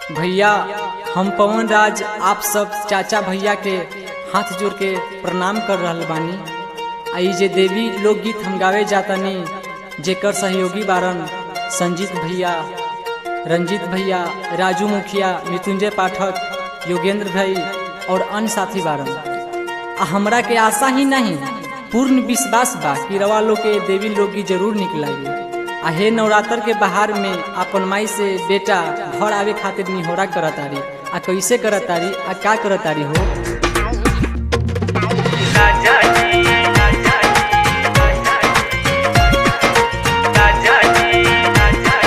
भैया हम पवन राज आप सब चाचा भैया के हाथ जोड़ के प्रणाम कर रहल बानी आ ई जे देवी लोकगीत हम गावे जातानी जेकर सहयोगी बारन संजीत भैया रंजीत भैया राजू मुखिया मृत्युंजय पाठक योगेंद्र भाई और अन्य साथी बारन आ हमरा के आशा ही नहीं पूर्ण विश्वास बा कि रवा लोग के देवी लोकगीत जरूर निकलागी आ हे नवरात्र के बहार में अपन माई से बेटा घर आवे खातिर निहोरा करतारी आ कैसे करतारी आ का करतारी हो राजा जी राजा जी राजा जी राजा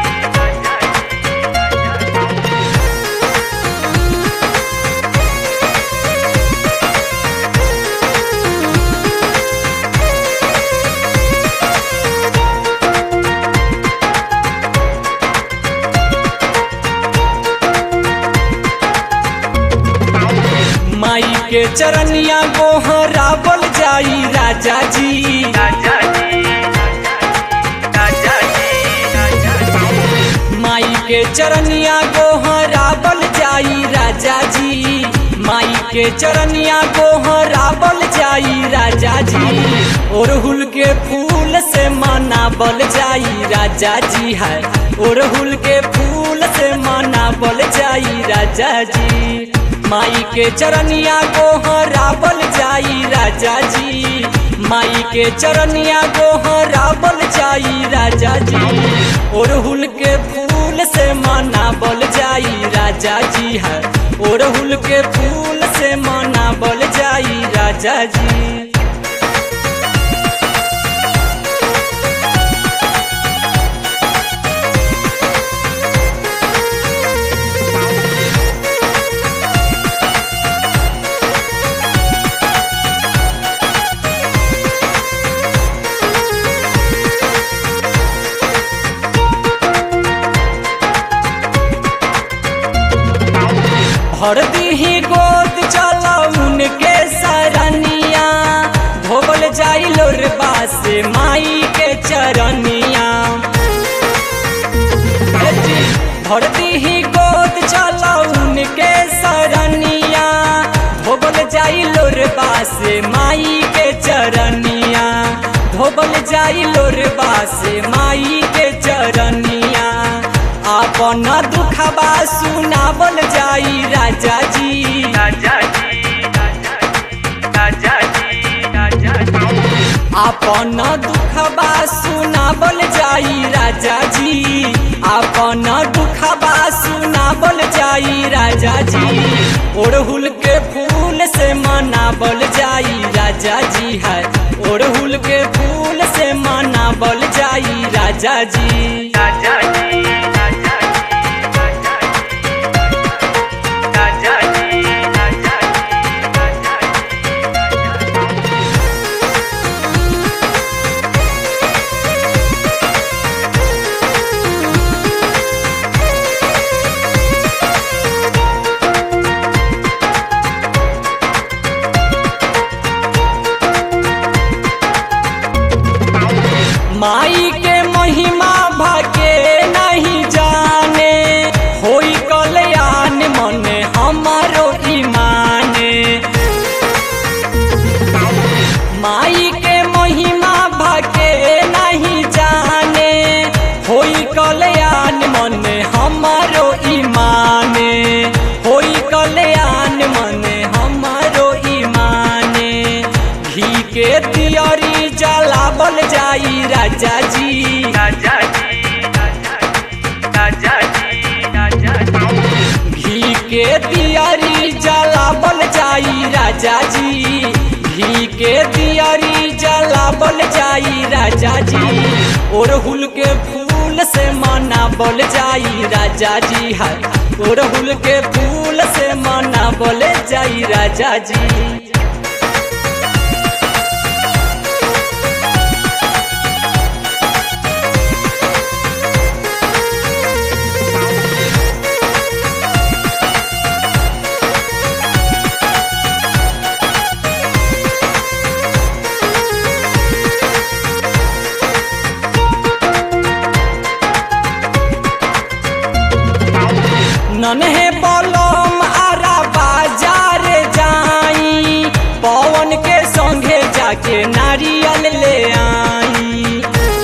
माई के चरनिया गोहरा बोल जाई राजा जी राजा जी राजा जी राजा जी माई के चरनिया गोहरा बोल जाई राजा जी माई के चरनिया गोहरा बोल जाई राजा जी ओरहुल के फूल से मना बल जाई राजा जी है ओरहुल के फूल से मना बल जाई राजा जी माई के चरनिया गोहरा बल जाई राजा जी माई के चरनिया गोहरा बल जाई राजा जी ओरहुल के फूल से मना बल जाई राजा जी है ओरहुल के फूल से मना बल जाई राजा जी भर दीही गोद चला उनके सरनिया धोबल जाई लोरबा से माई के चरनिया भर दीही गोद चला उनके सरनिया धोबल जाई लोरबा से माई के चरनिया धोबल जाई लोरबा से माई के चरनिया अपन दुखबा सुनाबल जाई राजा जी राजा जी राजा जी राजा जी अपन दुखबा सुनाबल जाई राजा जी अपन दुखबा सुनाबल जाई राजा जी ओड़हुल के फूल से मनाबल जाई राजा जी है ओड़हुल के फूल से मनाबल जाई राजा जी राजा जी राजा राजा जी राजा माई के महिमा भके नहीं जाने होई कल्याण मन हमारो ईमाने माई के महिमा भके नहीं जाने होई कल्याण मन हमारो ईमाने होई कल्याण मन हमारो ईमाने घी के दियरी जलाबल जाई राजा जी राजा जी राजा जी राजा जी घी के दियरी जलाबल जाई राजा जी घी के दियरी जलाबल जाई राजा जी ओरहुल के फूल से मना बल जाई राजा जी है ओरहुल के फूल से मना बल जाई राजा जी नन्हे बलम आरा बाजार जाई पवन के संगे जाके नारियल ले आई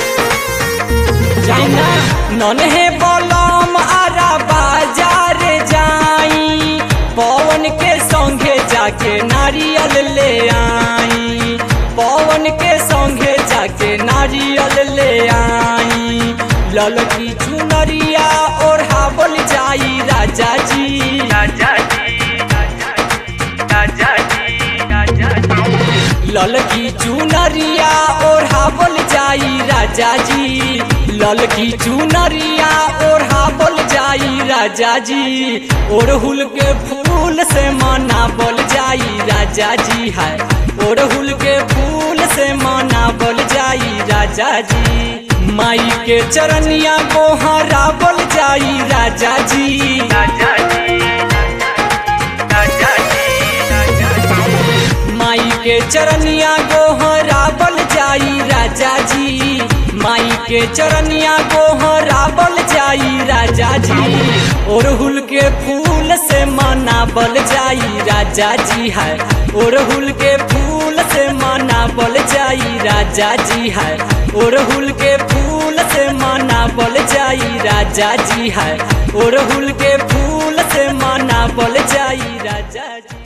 जाइना नन्हे बलम आरा बाजार जाई पवन के संगे जाके नारियल ले आई पवन के संगे जाके नारियल ले आई ललकी चुनरिया ओढ़ावल जाई राजा जी राजा जी राजा जी राजा जी ललकी चुनरिया ओढ़ावल जाई राजा जी ललकी चुनरिया ओढ़ावल जाई राजा जी ओढ़ुल के फूल से मनावल जाई राजा जी है ओढ़ुल के फूल से मनावल जाई राजा जी माई के चरनिया गोहरावल जाई राजा जी राजा जी राजा जी राजा जी माई के चरनिया गोहरावल जाई राजा जी माई के चरनिया गोहरावल जाई राजा जी ओरहुल के फूल से मनावल जाई राजा जी है ओरहुल के फूल से मनावल जाई राजा जी है ओरहुल के फूल से मनावल जाई राजा जी है ओरहुल के फूल से मनावल जाई राजा जी